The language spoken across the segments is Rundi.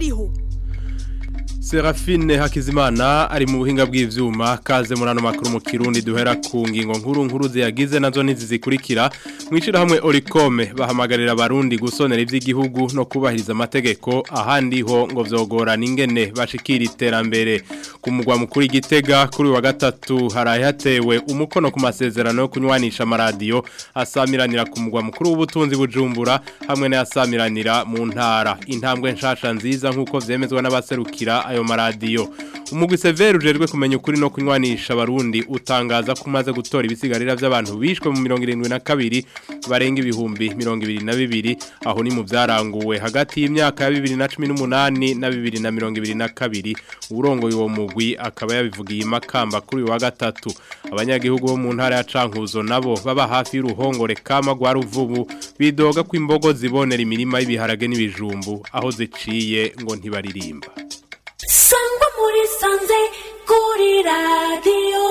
bariho Serafine Hakizimana ari mu buhinga bw'ivyuma kaze murano makuru mu Kirundi duhera ku ngingo nkuru nkuru ziyagize nazo nizi zikurikira mwishira hamwe Oricome bahamagarira abarundi gusonera ivy'igihugu no kubahiriza amategeko ahandi ho ngo vyogorana ingene bashikira iterambere ku mugwa mukuru igitega kuri wa gatatu haraye hatewe umukono ku masezerano yo kunywanisha amaradiyo asamiranira ku mugwa mukuru w'ubutunzi bujumbura hamwe n'asamiranira mu ntara intambwe nshasha nziza nk'uko vyemezwa n'abaserukira ayo maradiyo umugwi severe ujejwe kumenya ukuri no kunywanisha abarundi utangaza ko umaze gutora ibisigarira by'abantu bishwe mu mirongo irindwi na kabiri barenga ibihumbi mirongo ibiri na bibiri aho ni mu byaranguwe hagati y'imyaka ya bibiri na cumi n'umunani na bibiri na mirongo ibiri na kabiri urongoye uwo mugwi akaba yabivugiye imakamba kuri uyu wa gatatu abanyagihugu bo mu ntara ya cankuzo nabo baba hafi y'uruhongore kama rwa ruvubu bidoga ko imbogo zibonera imirima y'ibiharage n'ibijumbu aho ziciye ngo ntibaririmba sangwa muri sanze kuri radiyo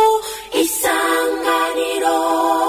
isanganiro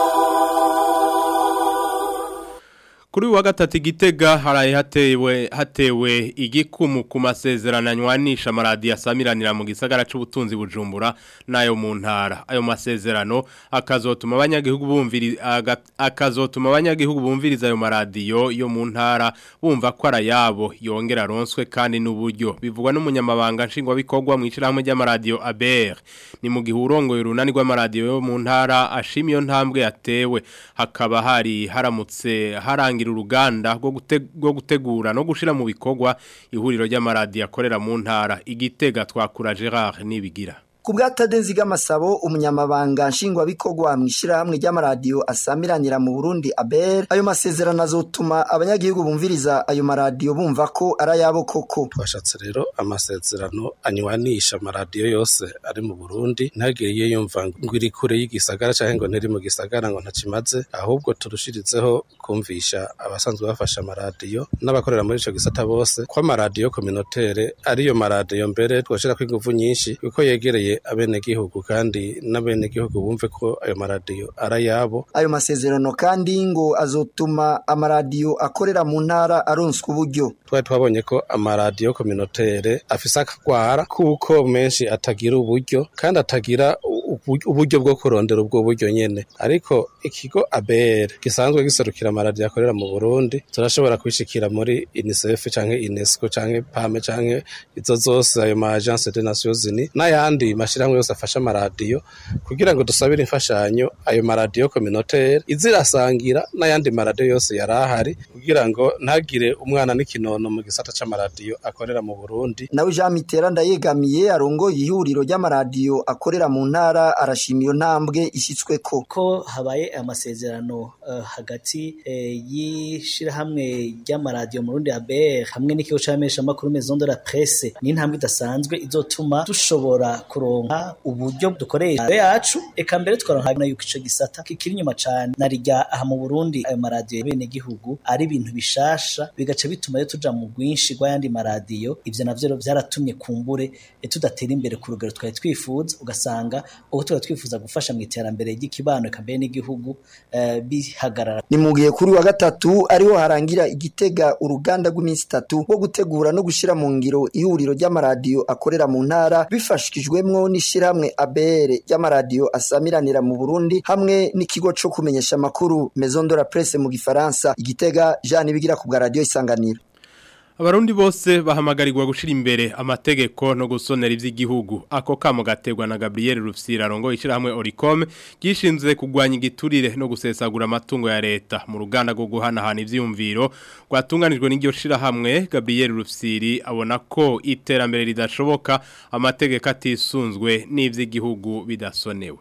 Kuri uyu wa gatatu igitega haraye hatewe hatewe igikumu ku masezerano anywanisha amaradiyo asamiranira mu gisagara c'ubutunzi bujumbura nayo mu ntara ayo masezerano akazotuma abanyagihugu bumviriza akazotuma abanyagihugu bumviriza ayo maradiyo yo mu ntara bumva ko arayabo yongera ronswe kandi n'uburyo bivugwa n'umunyamabanga nshingwa bikorwa mu icirahamwe ry'amaradiyo Aber ni mu gihe urongoye urunani rw'amaradiyo yo mu ntara ashima iyo ntambwe yatewe hakaba hari haramutse haranga kurangira uruganda rwo gutegura no gushira mu bikorwa ihuriro ry'amaradiyo akorera mu ntara igitega twakura Gerard nibigira Kubwatadenzi gamasabo umunyamabanga nshingwabikorwa mu ishirahamwe ry'amaradiyo asamiranira mu Burundi Aber ayo masezerano azotuma abanyagihugu bumviriza ayo maradiyo bumva ko arayabo koko twashatse rero amasezerano anywanisha amaradiyo yose ari mu Burundi ntagiriye yumva ngo iri kure y'igisagara canke ngo ntiri mu gisagara ngo ntakimaze ahubwo turushirizeho kumvisha abasanzwe bafasha amaradiyo n'abakorera muri ico gisata bose ko amaradiyo communautaire ariyo maradiyo mbere twoshira ko ingufu nyinshi kuko yegereye abenegihugu kandi n'abenegihugu bumve ko ayo maradiyo arayabo ayo masezerano kandi ngo azotuma amaradiyo akorera mu ntara aronswa uburyo twari twabonye ko amaradiyo communautaire afise akagwara kuko menshi atagira uburyo kandi atagira uburyo bwo kurondera ubwo buryo nyene ariko ikigo ABR gisanzwe giserukira amaradiyo akorera mu Burundi turashobora kwishikira muri UNICEF canke UNESCO canke PAME canke izo zose ayo ma agence des Nations Unies n'ayandi mashirahamwe yose afasha amaradiyo kugira ngo dusabire imfashanyo ayo maradiyo communautaire izirasangira n'ayandi maradiyo yose yarahari kugira ngo ntagire umwana n'ikinono mu gisata c'amaradiyo akorera mu Burundi nawe Jean Mitterrand yegamiye arongoye ihuriro ry'amaradiyo akorera mu ntara arashima iyo ntambwe ishyitsweko ko habaye amasezerano uh, hagati uh, y'ishirahamwe ry'amaradiyo mu Burundi ABR hamwe n'ikigo c'amesha makuru Maison de la Presse ni intambwe idasanzwe izotuma dushobora kuronka uburyo dukoresha yacu eka mbere twaronka na yuko ico gisata kikiri nyuma cane narijya aha mu Burundi ayo maradiyo bene gihugu ari ibintu bishasha bigaca bituma yo tuja mu rwinshi rw'ayandi maradiyo ivyo navyo vyaratumye kumbure tudatera imbere ku rugero twari twifuza ugasanga ubu tuba twifuza gufasha mu iterambere ry'ikibano eka mbere n'igihugu uh, bihagarara ni mu gihe kuri wa gatatu ariho harangira igitega uruganda rw'iminsi itatu wo gutegura no gushira mu ngiro ihuriro ry'amaradiyo akorera mu ntara bifashikijwemwo n'ishirahamwe ABR ry'amaradiyo asamiranira mu Burundi hamwe n'ikigo co kumenyesha amakuru Maison de la Presse mu gifaransa igitega Jean Bigira ku bwa radio isanganiro Abarundi bose bahamagarirwa gushira imbere amategeko no gusonera ivy'igihugu ako kamo gategwa na Gabriel Rufsira rongo ishirahamwe Oricom gishinzwe kugwanya igiturire no gusesagura amatungo ya leta mu ruganda rwo guhanahana ivyumviro rwatunganijwe n'iryo shirahamwe Gabriel Rufsiri abona ko iterambere ridashoboka amategeko atisunzwe n'ivy'igihugu bidasonewe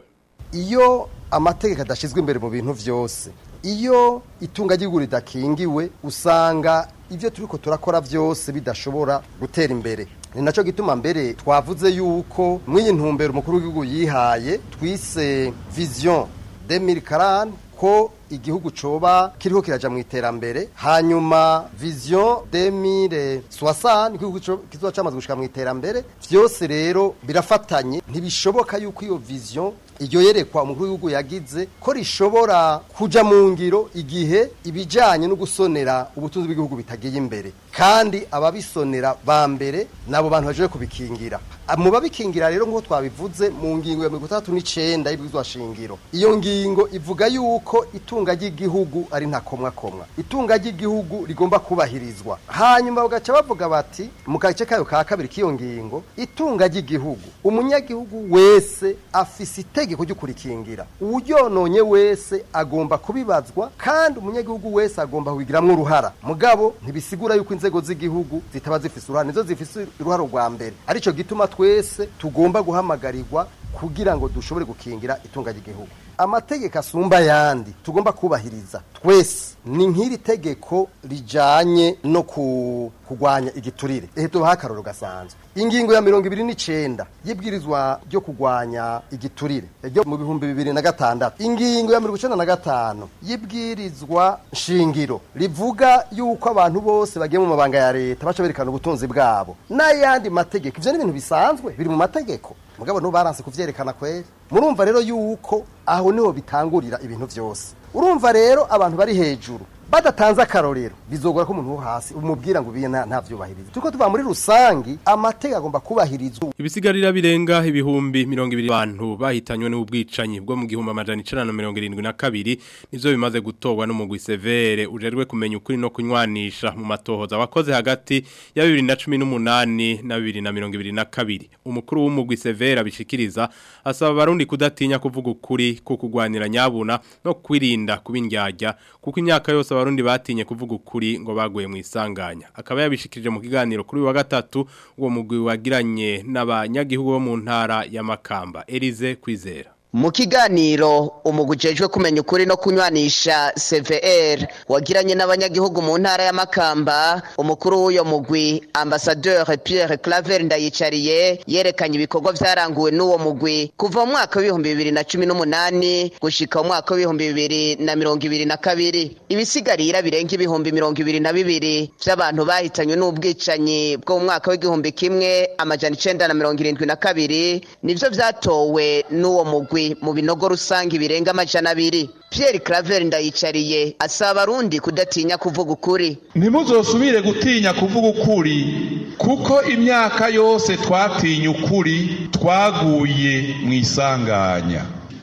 iyo amategeko adashizwe imbere mu bintu vyose iyo itunga ry'iguru ridakingiwe usanga ibyo turiko turakora byose bidashobora gutera imbere ni nacyo gituma mbere twavuze yuko mw'iyi ntumbero umukuru w'igihugu yihaye twise vision 2040 ko igihugu coba kiriko kiraja mu iterambere hanyuma vision 2060 igihugu kizoba camaze gushika mu iterambere vyose rero birafatanye ntibishoboka yuko iyo vision iryo yerekwa umukuru w'igihugu yagize ko rishobora kuja mu ngiro igihe ibijanye no gusonera ubutunzi bw'igihugu bitagiye imbere kandi ababisonera ba mbere nabo bantu baje kubikingira Ah, mu babikingira rero nk'uko twabivuze mu ngingo ya mirongo itandatu n'icenda y'ibwirizwa shingiro iyo ngingo ivuga yuko itunga ry'igihugu ari ntakomwakomwa itunga ry'igihugu rigomba kubahirizwa hanyuma bagaca bavuga bati mu gace kayo ka kabiri k'iyo ngingo itunga ry'igihugu umunyagihugu wese afise itegeko ryo kurikingira uwuryononye wese agomba kubibazwa kandi umunyagihugu wese agomba kubigiramwo uruhara mugabo ntibisigura yuko inzego z'igihugu zitaba zifise uruhara nizo zifise uruhara rwa mbere arico gituma twese tugomba guhamagarirwa kugira ngo dushobore gukingira itunga ry'igihugu amategeko asumba ayandi tugomba kubahiriza twese ni nk'iri tegeko rijanye no ku kugwanya igiturire ehe tubaha akarorero gasanzwe ingingo ya mirongo ibiri n'icenda y'ibwirizwa ryo kugwanya igiturire ryo mu bihumbi bibiri na gatandatu ingingo ya mirongo icenda na gatanu y'ibwirizwa shingiro rivuga yuko abantu bose bagiye mu mabanga ya leta baca berekana ubutunzi bwabo n'ayandi mategeko ivyo ni ibintu bisanzwe biri mu mategeko mugabo nubu baranse kuvyerekana kweri murumva rero yuko aho niho bitangurira ibintu vyose urumva rero abantu bari hejuru badatanze akarorero bizogora ko umuntu wo hasi umubwira ngo ubiye nta ntavyubahiriza turiko tuva muri rusangi amategeko agomba kubahirizwa Ibisigarira birenga ibihumbi mirongo ibiri abantu bahitanywe n'ubwicanyi bwo mu gihumbi amajana icana na mirongo irindwi na kabiri nivyo bimaze gutorwa n'umugwi severe ujejwe kumenya ukuri no kunywanisha mu matohoza wakoze hagati ya bibiri na cumi n'umunani na bibiri na mirongo ibiri na kabiri umukuru w'umugwi severe abishikiriza asaba abarundi kudatinya kuvuga ukuri ku kugwanira nyabuna no kwirinda kubindyarya kuko imyaka yose abarundi batinye kuvuga ukuri ngo baguye mu isanganya akaba yabishikirije mu kiganiro kuri uyu wa gatatu uwo mugwi wagiranye n'abanyagihugu bo mu ntara ya Makamba Elize Kwizera Mu kiganiro umugujejwe kumenya ukuri no kunywanisha CVR wagiranye n'abanyagihugu mu ntara ya Makamba umukuru w'uyo mugwi ambassadeur Pierre Claver ndayicariye yerekanye ibikorwa vyaranguwe n'uwo mugwi kuva mu mwaka w'ibihumbi bibiri na cumi n'umunani gushika mu mwaka w'ibihumbi bibiri na mirongo ibiri na kabiri ibisigarira birenga ibihumbi mirongo ibiri na bibiri vy'abantu bahitanywe n'ubwicanyi bwo mu mwaka w'igihumbi kimwe amajana icenda na mirongo irindwi na kabiri nivyo vyatowe n'uwo mugwi mu binogo rusange birenga amajana abiri Pierre Claver ndayicariye asaba abarundi kudatinya kuvuga ukuri ntimuzosubire gutinya kuvuga ukuri kuko imyaka yose twatinya ukuri twaguye mu isanganya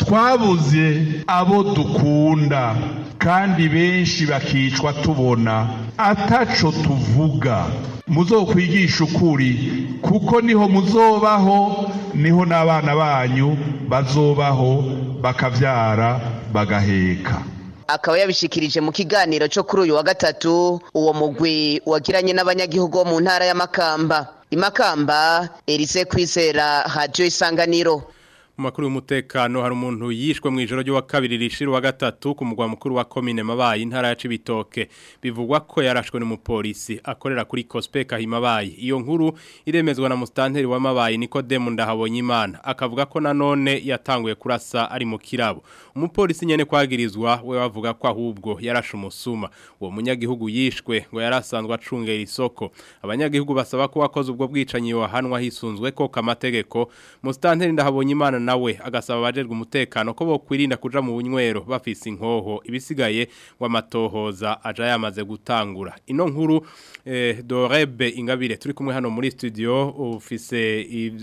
twabuze abo dukunda kandi benshi bakicwa tubona ataco tuvuga muzokwigisha ukuri kuko niho muzobaho niho n'abana banyu bazobaho bakavyara bagaheka akaba yabishikirije mu kiganiro cyo kuri uyu wa gatatu uwo mugwi wagiranye n'abanyagihugu bo mu ntara ya Makamba imakamba Elise Kwizera Radio Isanganiro mu makuru y'umutekano hari umuntu yishwe mu ijoro ry'uwa kabiri rishira wa gatatu ku mugwa mukuru wa komine mabayi intara ya Cibitoke bivugwa ko yarashwe n'umupolisi akorera kuri Cospeka himabayi iyo nkuru iremezwa na mustanteri wa mabayi Nikodemu ndahabonye imana akavuga ko nanone yatanguye kurasa ari mu kirabo umupolisi nyene kwagirizwa we bavuga ko ahubwo yarashe umusuma uwo munyagihugu yishwe ngo yarasanzwe acungera isoko abanyagihugu basaba ko wakoze ubwo bwicanyi wahanwa hisunzwe ko kamategeko mustanteri ndahabonye imana nawe agasaba abajejwe umutekano ko bokwirinda kuja mu bunywero bafise inkoho ibisigaye ngo amatohoza aja yamaze gutangura ino nkuru eh, Dorebe Ingabire turi kumwe hano muri studio ufise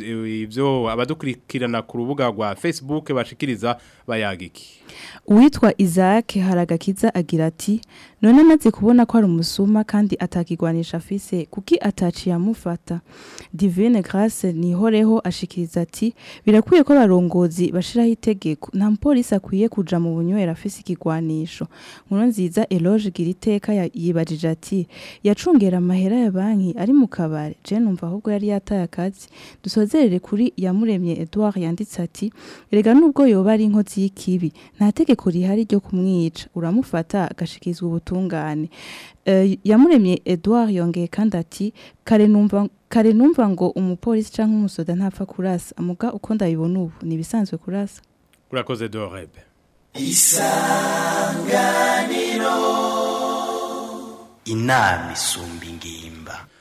ivyo abadukurikirana ku rubuga rwa Facebook bashikiriza bayagiki uwitwa Isaac haragakiza agira ati none amaze kubona ko ari umusuma kandi atakigwanisha afise kuki ataciye amufata Divine Grace nihoreho ashikiriza ati birakwiye ko abarongozi bashiraho itegeko nta mupolisi akwiye kuja mu bunywera afise ikigwanisho nkuru nziza Eloge Giriteka yibajije ati yacungera amahera ya banki ari mu kabare je numva ahubwo yari yataye akazi dusozerere kuri yamuremye Edouard yanditse ati erega nubwo yoba ari inkozi y'ikibi nta tegeko rihari ryo kumwica uramufata agashikizwa ubutungane uh, yamuremye Edouard yongeye kandi ati kare numva kare numva ngo umupolisi canke umusoda ntapfa kurasa amuga uko ndabibona ubu nibisanzwe kurasa urakoze Dorebe isanganiro inama isumba ingimba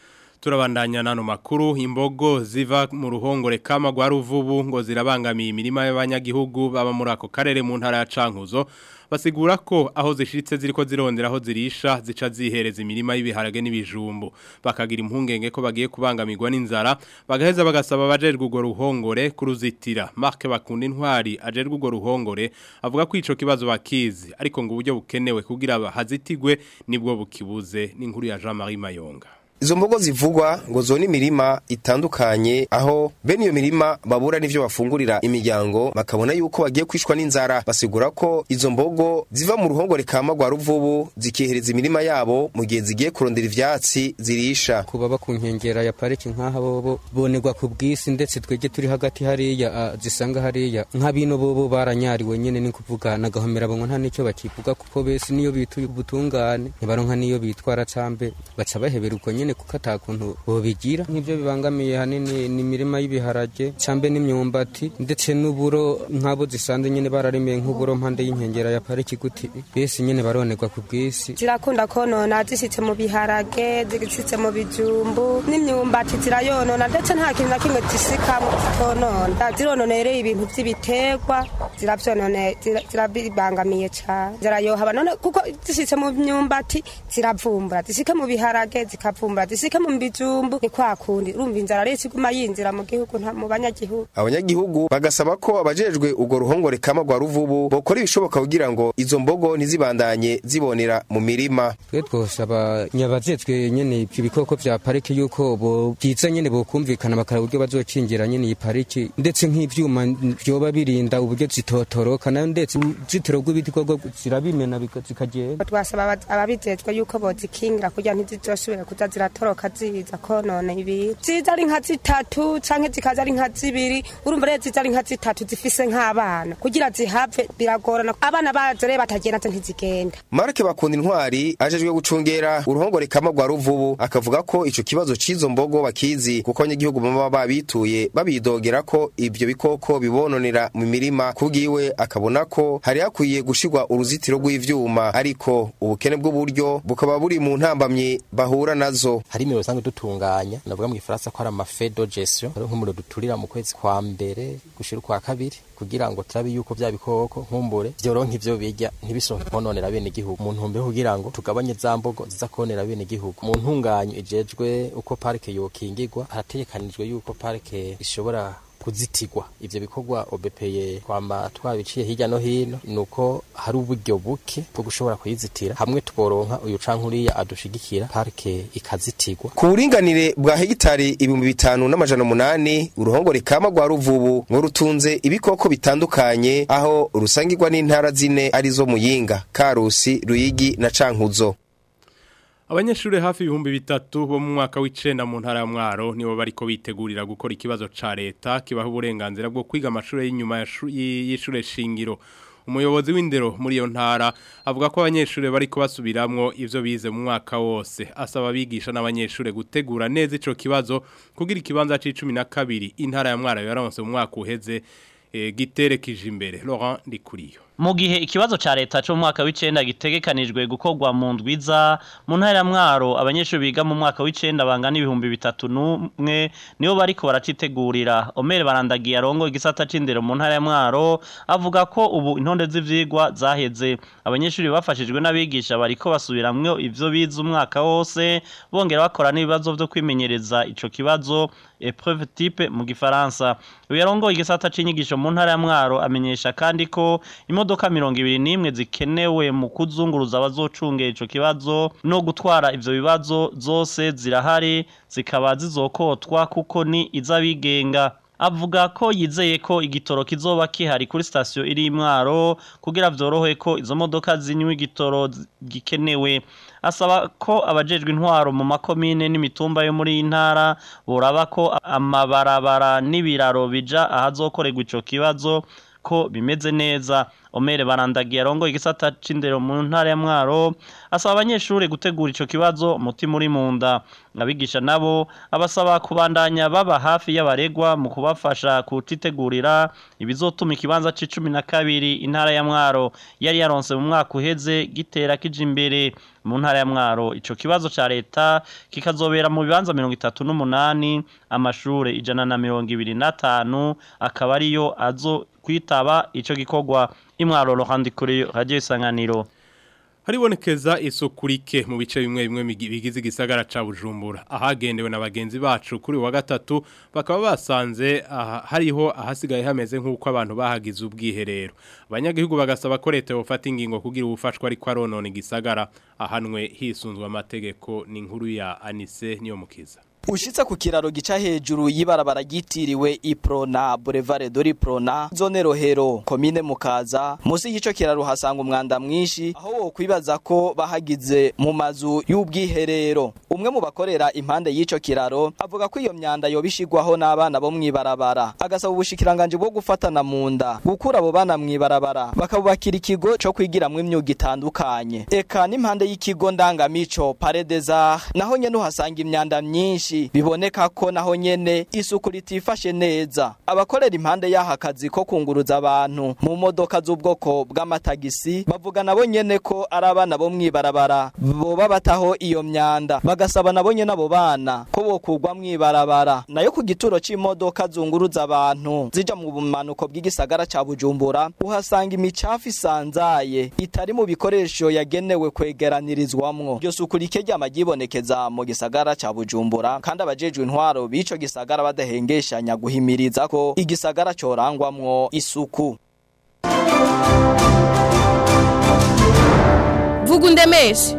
turabandanya nano makuru imbogo ziva mu ruhongore kama rwa ruvubu ngo zirabangamiye imirima y'abanyagihugu baba muri ako karere mu ntara ya Cankuzo basigura ko aho zishiritse ziriko zirondera aho zirisha zica zihereza imirima y'ibiharage n'ibijumbu bakagira impungenge ko bagiye kubangamirwa n'inzara bagaheza bagasaba abajerwe urwo ruhongore kuruzitira Mark bakunda intwari ajerwe urwo ruhongore avuga ko ico kibazo bakizi ariko ngo uburyo bukenewe kugira bahazitigwe nibwo bukibuze n'inkuru ya Jean Marie Mayonga Izo mbogo zivugwa ngo zone imirima itandukanye aho bene iyo mirima babura n'ivyo bafungurira imiryango bakabona yuko bagiye kwishwa n'inzara basigura ko izo mbogo ziva mu ruhongore kama rwa ruvubu zikihereza imirima yabo mu gihe zigiye kurondera ivyatsi zirisha kuba ku nkengera ya pariki nk'aha bobo bonerwa ku bwisi ndetse twege turi hagati hariya ah, zisanga hariya nk'abino bobo baranyariwe nyene ni kuvuga nagahomera bongo nta nicyo bakivuga kuko bese niyo bituye ubutungane ntibaronka niyo bitwara cambe baca bahebera uko nyene kuko atakuntu bobigira nk'ivyo bibangamiye hanini ni imirima y'ibiharage cambe n'imyumbati ndetse n'uburo nk'abo zisanzwe nyene bararemeye nk'uburo mpande y'inkengera ya pariki guti bese nyene baronerwa ku bwisi zirakunda konona zishitse mu biharage zishitse mu bijumbu n'imyumbati zirayonona ndetse nta kintu na kimwe zisikamo zitonona zirononereye ibintu vy'ibiterwa ziravyonone zira- zirabibangamiye cane zirayohaba none kuko zishitse mu myumbati ziravumbura zisike mu biharage zikavumbura zisike mu bijumbu ni kwa kundi urumva inzara rero iguma yinzira mu gihugu nta mu banyagihugu abanyagihugu bagasaba ko abajejwe urwo ruhongore kama rwa ruvubu bokora ibishoboka kugira ngo izo mbogo ntizibandanye zibonera mu mirima twe twosaba nyabajejwe nyene ibyo bikoko vya pariki yuko bo byiza nyene bokumvikana bakaraba uburyo bazokingira nyene iyi pariki ndetse nk'ivyuma vyoba birinda uburyo zitotoroka nayo ndetse uruzitiro rw'ibiti koko zirabimena bika- zikagenda twasaba aba- ababijejwe yuko bozikingira kugira ntizizosubire kuza ziratoroka ziza konona ibintu ziza ari nka zitatu canke zikaza ari nka zibiri urumva rero ziza ari nka zitatu zifise nk'abana kugira zihave biragorana abana bazo rero batagenda zo ntizigenda marke bakunda intwari ajejwe gucungera uruhongore kama rwa ruvubu akavuga ko ico kibazo c'izo mbogo bakizi kuko abanyagihugu baba babituye babidogera ko ivyo bikoko bibononera mu mirima kubwiwe akabona ko hari hakwiye gushirwa uruzitiro rw'ivyuma ariko ubukene bw'uburyo bukaba buri mu ntambamyi bahura nazo hari imiro usanga dutunganya navuga mu gifaransa ko ari amafedo gestion ari nk'umuriro duturira mu kwezi kwa mbere gushira ukwa kabiri kugira ngo turabe yuko vya bikoko nkumbure vyoronka ivyo birya ntibisohoke kononera bene igihugu mu ntumbero kugira ngo tugabanye za mbogo ziza konera bene igihugu mu ntunganyo ijejwe uko parike yokingirwa harategekanijwe yuko parike ishobora kuzitigwa ivyo bikorwa obepeye kwama twabiciye hirya no hino nuko hari uburyo buke bwo gushobora kuyizitira hamwe tuboronka uyu canke uriya adushigikira parike ikazitigwa ku buringanire bwa hegitari ibihumbi bitanu n'amajana umunani uruhongore kama rwa ruvubu ngo rutunze ibikoko bitandukanye aho rusangirwa n'intara zine arizo muyinga karusi ruyigi na cankuzo Abanyeshure hafi ibihumbi bitatu bo mu mwaka w'icenda mu ntara ya Mwaro nibo bariko bitegurira gukora ikibazo ca leta kibaha uburenganzira bwo kwiga amashure y'inyuma ya shu- y- y'ishure shingiro. Umuyobozi w'indero muri iyo ntara avuga ko abanyeshure bariko basubiramwo ivyo bize mu mwaka wose asaba abigisha n'abanyeshure gutegura neza ico kibazo kugira ikibanza c'icumi na kabiri intara ya Mwaro yaronse mu mwaka uheze eh, giterekeje imbere Laurent Ndikuriyo. Mu gihe ikibazo ca leta cyo mu mwaka w'icenda gitegekanijwe gukorwa mu ndwiza mu ntara ya Mwaro abanyeshuri biga mu mwaka w'icenda bangana ibihumbi bitatu n'umwe nibo bariko baracitegurira Omer barandagiye arongo igisata c'indero mu ntara ya Mwaro avuga ko ubu intonde z'ivyigwa zaheze abanyeshuri bafashijwe n'abigisha bariko basubiramwo ivyo bize umwaka wose bongera bakora n'ibibazo vyo kwimenyereza ico kibazo épreuve type mu gifaransa uyu yarongoye igisata c'inyigisho mu ntara ya Mwaro amenyesha kandi ko imodoka mirongo ibiri n'imwe zikenewe mu kuzunguruza abazocungera ico kibazo no gutwara ivyo bibazo zose zirahari zikaba zizokotwa kuko ni iz'abigenga avuga ko yizeye ko igitoro kizoba kihari kuri sitasiyo iri mwaro kugira vyorohe ko izo modoka zinywa igitoro zi- gikenewe asaba ko abajejwe intwaro mu makomine n'imitumba yo muri iyi ntara boraba ko amabarabara n'ibiraro bija ahazokorerwa ico kibazo ko bimeze neza Omere barandagiye arongo igisata c'indero mu ntara ya Mwaro asaba abanyeshuri gutegura ico kibazo umutima uri mu nda abigisha nabo abasaba kubandanya baba hafi y'abaregwa mu kubafasha kutitegurira ibizotuma ikibanza c'icumi na kabiri intara ya Mwaro yari yaronse mu mwaka uheze gitera kija imbere mu ntara ya Mwaro ico kibazo ca leta kikazobera mu bibanza mirongo itatu n'umunani amashure ijana na mirongo ibiri n'atanu akaba ariyo azo kwitaba ico gikorwa imwaro rohandi kuri radio isanganiro Haribonekeza isuku rike mu bice bimwe bimwe migi- bigize igisagara ca Bujumbura ahagendewe na bagenzi bacu kuri uyu wa gatatu bakaba basanze aha, hariho ahasigaye hameze nk'uko abantu bahagize ubwiherero abanyagihugu bagasaba ko leta yofata ingingo kugira ubufashwa ariko aronona igisagara ahanwe hisunzwe amategeko ni inkuru ya Anise niyo mukiza Ushitse ku kiraro gica hejuru y'ibarabara ryitiriwe Iprona Boulevard Dori Prona zone Rohero komine Mukaza musi y'ico kiraro hasanga umwanda mwinshi aho wo kwibaza ko bahagize mu mazu y'ubwiherero umwe mu bakorera impande y'ico kiraro avuga ko iyo myanda yobishigwaho n'abana bo mwibarabara agasaba ubushikiranganje bwo gufatana mu nda gukura abo bana mwibarabara bakabubakira ikigo co kwigiramwo imyuga itandukanye eka n'impande y'ikigo ndangamico Paredeza naho nyene uhasanga imyanda myinshi biboneka ko naho nyene isuku ritifashe neza abakorera impande y'aha kazi ko kunguruza abantu mu modoka z'ubwoko bw'amatagisi bavuga nabo nyene ko ari abana bo mwibarabara boba bataho iyo myanda bagasaba nabo nyene abo bana ko bokugwa mwibarabara nayo ku gituro c'imodoka zunguruza abantu zija mu bumanuko bw'igisagara ca Bujumbura uhasanga imicafu isanzaye itari mu bikoresho yagenewe kwegeranirizwamwo iryo suku rike ryama ryibonekeza mu gisagara ca Bujumbura kandi abajejwe intwaro b'ico gisagara badahengeshanya guhimiriza ko igisagara corangwamwo isuku vuga undemeshe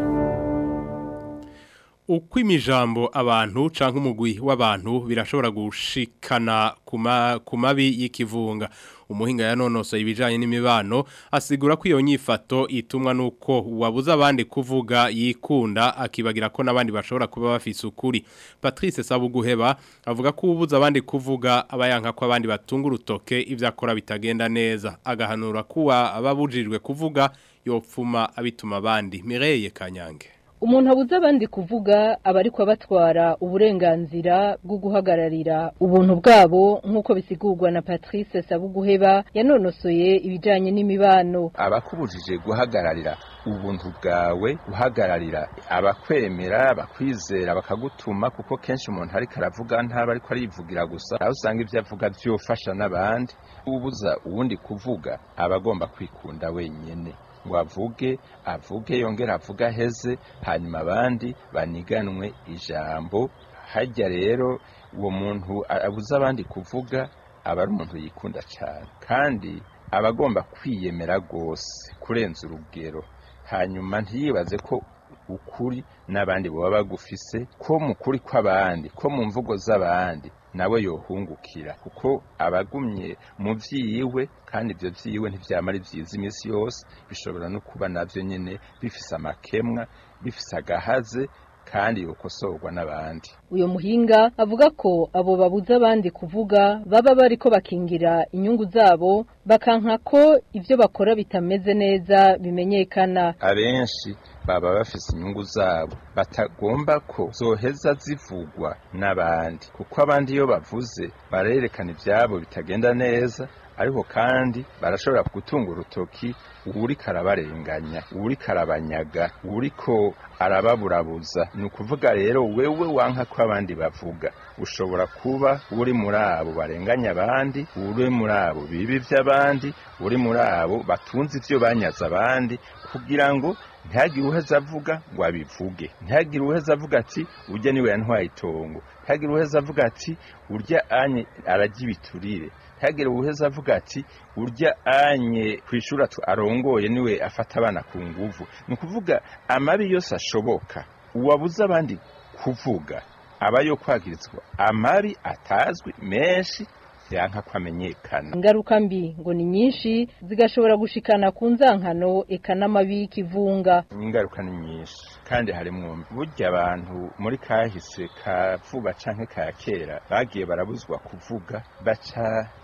uko imijambo abantu canke umugwi w'abantu birashobora gushikana kuma ku mabi y'ikivunga umuhinga yanonosoye ibijanye n'imibano asigura ko iyo nyifato itumwa nuko wabuza abandi kuvuga yikunda akibagira ko n'abandi bashobora kuba bafise ukuri Patrice Sabuguheba avuga ko ubuza abandi kuvuga abayanka ko abandi batunga urutoke ivyo akora bitagenda neza agahanura kuwa ababujijwe kuvuga yopfuma abituma abandi Mireille Kanyange umuntu abuze abandi kuvuga aba ariko abatwara uburenganzira bwo guhagararira ubuntu bwabo nk'uko bisigurwa na Patrice Sabuguheba yanonosoye ibijanye n'imibano abakubujije guhagararira ubuntu bwawe guhagararira abakwemera abakwizera bakagutuma kuko kenshi umuntu ariko aravuga ntaba ariko arivugira gusa aho usanga ibyo avuga byofasha n'abandi ubuza uwundi kuvuga aba agomba kwikunda wenyine ngo avuge avuge yongera avuge aheze hanyuma abandi baniganwe ijambo hajya rero uwo muntu abuze abandi kuvuga aba ari umuntu yikunda cyane kandi aba agomba kwiyemera rwose kurenza urugero hanyuma ntiyibaze ko ukuri n'abandi baba bagufise ko mu kuri kw'abandi ko mu mvugo z'abandi nawe yohungukira kuko abagumye mu vyiwe kandi ibyo vyiwe ntivyamara vyiza iminsi yose bishobora no kuba navyo nyene bifise amakemwa bifise agahaze kandi yokosorwa n'abandi uyo muhinga avuga ko abo babuza abandi kuvuga baba bariko bakingira inyungu zabo bakanka ko ivyo bakora bitameze neza bimenyekana abenshi baba bafise inyungu zabo batagomba ko zoheza zivugwa n'abandi kuko abandi iyo bavuze barerekana ivyabo bitagenda neza ariko kandi barashobora gutunga urutoki uwuriko arabarenganya uwuriko arabanyaga uwuriko arababurabuza ni ukuvuga rero wewe wanka ko abandi bavuga ushobora kuba uri muri abo barenganya abandi uri muri abo bibi by'abandi uri muri abo batunze ivyo banyaze abandi kugira ngo ntihagire uheza avuga ngo abivuge ntihagire uheza avuga ati urya niwe yantwaye itongo ntihagire uheza avuga ati urya anye arajya ibiturire ntihagire uheza avuga ati urya anye ku ishuri arongoye niwe afata abana ku nguvu ni ukuvuga amabi yose ashoboka uwabuze abandi kuvuga aba yo kwagirizwa amabi atazwi menshi yanka ko amenyekana ingaruka mbi ngo ni nyinshi zigashobora gushikana ku nzankano eka n'amabi y'ikivunga ingaruka ni nyinshi kandi harimwo burya abantu muri kahise ka vuba canke ka kera bagiye barabuzwa kuvuga baca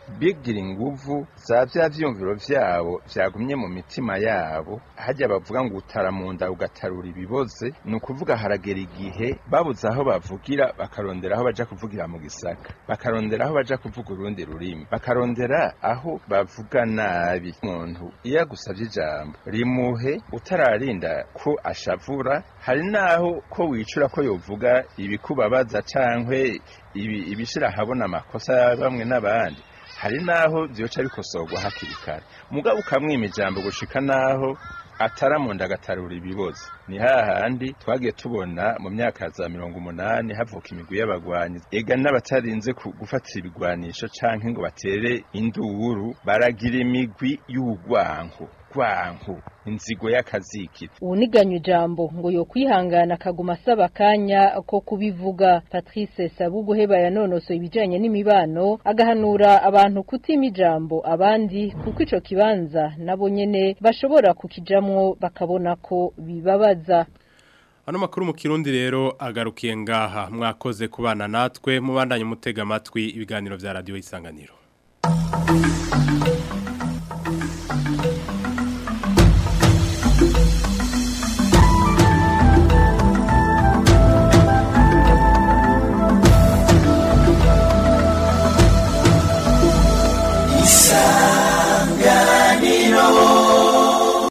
bigira inguvu za vya vyumviro vyabo vyagumye mu mitima yabo harya bavuga ngo utara mu nda ugatarura ibiboze ni ukuvuga haragera igihe babuze aho bavugira bakarondera aho baja kuvugira mu gisaka bakarondera aho baja kuvuga urundi rurimi bakarondera aho bavuga nabi umuntu iyo agusavye ijambo rimuhe utararinda ko ashavura hari naho ko wicura ko yovuga ibikubabaza cankwe ibi ibishira habona amakosa ya bamwe n'abandi hari naho vyoca bikosorwa hakiri kare mugabo ukamwima ijambo gushika naho ataramunda agatarura ibibozi ni hahandi twagiye tubona mu myaka za mirongo umunani havuka imigwi y'abagwanyi ega n'abatarinze ku- gufatira ibigwanisho canke ngo batere induru baragira imigwi y'urwanko rwanko inzigo y'akazikira uwuniganya ijambo ngo yo kwihangana akaguma asaba akanya ko kubivuga patrice sabuguheba yanonosoye ibijanye n'imibano agahanura abantu kutima ijambo abandi kuko ico kibanza nabo nyene bashobora kukijamwo bakabona ko bibabaza Ano makuru mu kirundi rero agarukiye ngaha mwakoze kubana natwe mubandanye mutega amatwi ibiganiro vya radio isanganiro.